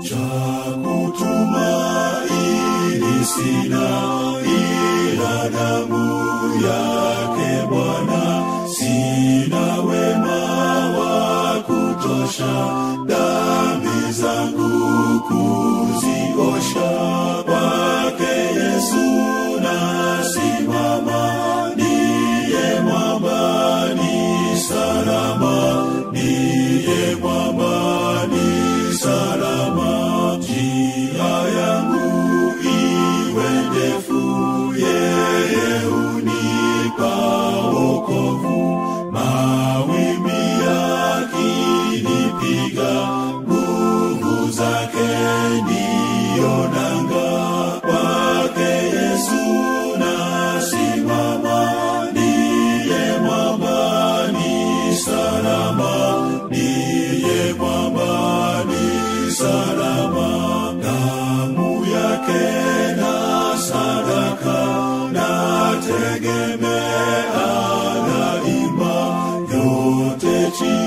cha kutumaini sina ila damu yake Bwana, sina wema wa kutosha dhambi zangu kuziosha. Kwake Yesu nasimama, niye mwamba ni salama, niye mwamba ni salama. Njia yangu iwe ndefu, yeye unipa wokovu. Mawimbi yakinipiga, nguvu zake ndiyo nanga. Kwake Yesu nasimama, ndiye mwamba ni salama, ndiye mwamba ni salama. Damu yake na sadaka nategemea daima, yote chini